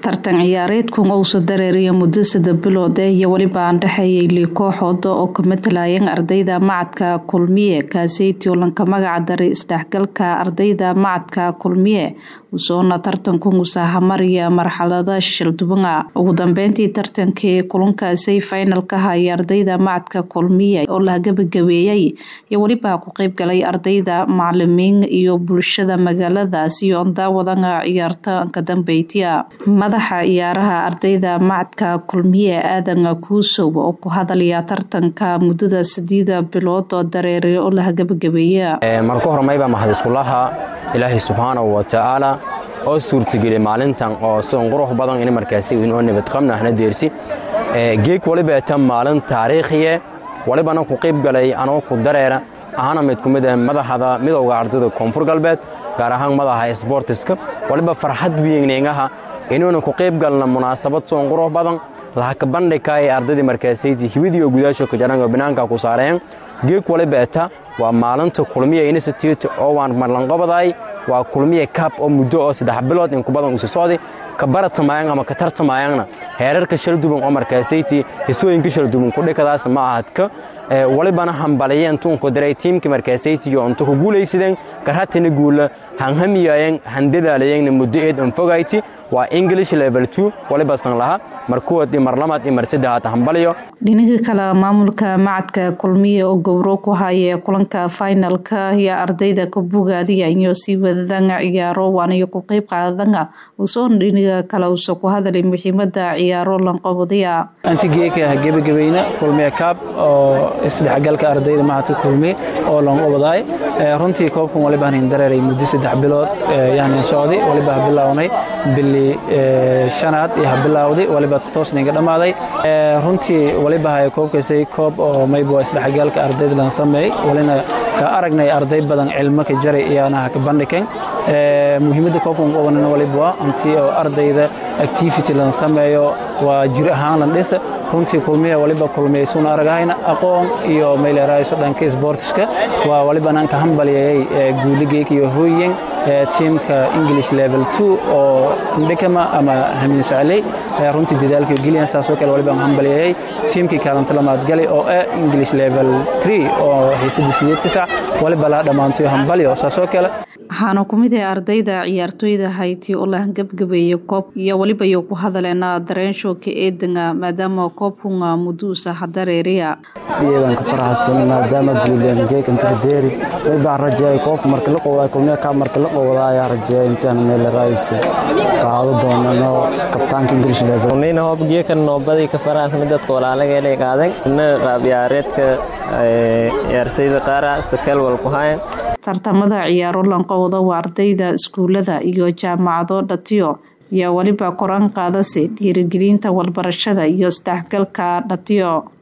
tartan ciyaareedkun ousa dareeriya muddo sada bilood eh iyo weliba aan dhexeeyay lii kooxooda oo ka matalayeen ardayda macadka kulmiye kaaseytii lanka magaca daray isdhexgalka ardayda macadka kulmiye usoona tartankun usaahamariya marxalada shildubanga ugu dambeyntii tartankii kulankaasay finalka haya ardayda macadka kulmiye oo la gabagabeeyey iyo weliba ku qeybgalay ardayda macalimiin iyo bulshada magaaladaasi oon daawadanga ciyaarta ka dambeytiya madaxa ciyaaraha ardayda macadka kulmiye aadan kuusow oo ku hadalaya tartanka muddada sideeda bilood oo dareere oo laha gabagabeeya marka hormayba mahad iskulaha ilaahay subxaanahu watacaala oo suurtageliya maalintan oo sidan qurux badan in markaasi inoo nabadqabna ahna deersi geeg waliba ta maalin taariikhiye walibana ku qayb galay anoo ku dareera ahana mid ku mid ah madaxda midowga ardayda koonfur galbeed gaar ahaan madaxa isboortiska waliba farxad weyneyngaha inuuna ku qayb galna munaasabad soon qurux badan lahaka bandhigka ee ardaydii markaasayti hibidiyo gudaasha kajarango banaanka ku saareen geeg waliba eta waa maalinta kulmiya institute oo waan marlanqobaday waa kulmiya kaab oo muddo oo saddex bilood in ku badan usi socday ka baratamayan ama ka tartamayanna heerarka shalduban oo markaasayti hisooyinka shalduban kudhikadaas ma ahadka walibana hambaliyeen tuunku diray tiimka markaasayti oo inta ku guulaysadeen garhatina guula hanhamiyayeen handadaalayeenna muddo eed anfogayti waa english level two waliba san laha markuwad iyo marlamaad iyo mar saddexaad hambaliyo dhinaga kale maamulka macadka kulmiye oo gowro ku haya kulanka finalka iyo ardayda ka bogaadiya iyo sii wadadanga ciyaaro waanayo ku qeyb qaadanga usoon dhinaga kale usa ku hadalay muhiimada ciyaaro lanqobadiya antigeeka gebagabeyna kulmiye kaab oo isdhexgalka ardayda macadka kulmiye oo lanqobadaay runtii koobkan waliba hanin dareeray muddo saddex bilood yani socday waliba bilownay bili shanaad iyo habilawday waliba toosninga dhammaaday runtii waliba haya koobkaysay koob oo mayba isdhexgaalka ardayda lan sameeyey walina ka aragnay arday badan cilmo ka jaray iyaanaha ka bandhiken muhiimadda koobkan qabanan waliba waa antii oo ardayda activity lan sameeyo waa jir ahaan lan dhisa runtii kulmiya waliba kulmiyaysuuna aragahayna aqoon iyo mayleerayso dhanka isboortiska waa waliba nanka hambaliyayay guuligeek iyo hooyen tiimka english level two oo ndhikama ama hamin socley runtii dadaalkii geliyan saasoo kale waliba hambaliyayay tiimkii kaalanta lamaad galay oo ah english level three oo xiisadii sideed ka sac waliba laa dhammaantayo hambalyo saasoo kale waxaana ku mid ah ardayda ciyaartooyda hayti oo la gabgabeeyay koob iyo weliba iyo ku hadaleena dareenshoka eedanga maadaama koobkunga muduusa hadareeriya iyadan ka faraxsan maadaama guuleen geeg inta deeri baan rajeeyay koobka marka la qowday kulmiya ka marka la qowday ayaa rajeeyay intaan meel raayso qaado doonano kabtaanka ingiriis level nina hoob geekan noobadii ka faraxsan dadka walaalaga ilay qaadan na qaab ciyaareedka ciyaartooyda qaara sakal wal ku hayan tartamada ciyaaro lanqowda waa ardayda iskuulada iyo jaamacado dhatiyo iyo weliba koraan qaadase dhiirigelinta walbarashada iyo isdhexgalka dhatiyo